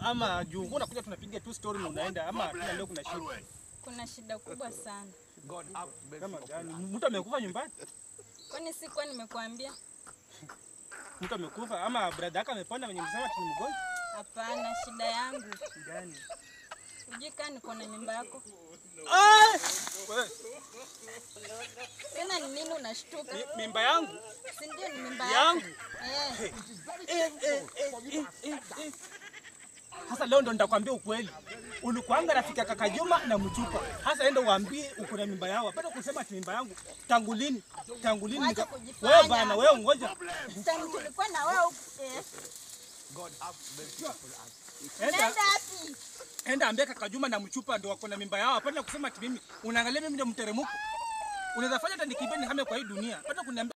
ama juu wewe unakuja tunapiga tu story na unaenda ama kila leo kuna shida? Kuna shida kubwa sana. Kama gani? Mtu amekufa nyumbani? Kwani sikuwa nimekuambia? Mtu amekufa ama brada yako amepona venye msema ati ni mgonjwa? Hapana, shida yangu Gani? hujui kaa niko na mimba yako. Ah! Wewe, Tena ni nini unashtuka? mi- mimba yangu Si ndio ni mimba yangu. yako? Eh, Eh, eh, eh, eh, eh, eh. Sasa leo ndo nitakwambia ukweli. Ulikuanga rafiki ya kaka Juma na Mchupa. Sasa enda uambie uko na mimba yao. Hapana kusema ati mimba yangu. Tangu lini? Tangu lini? Wacha nika- kujifanya. Wewe bana, wewe ngoja. time tulikuwa na wewe huku, eh. Enda Unaenda wapi? enda ambia kaka Juma na Mchupa ndio wako na mimba yao. Hapana kusema ati mimi. Unaangalia mimi ndio mteremko. Unaweza fanya hata nikimbie nihame kwa hii dunia. Hapana kuniambia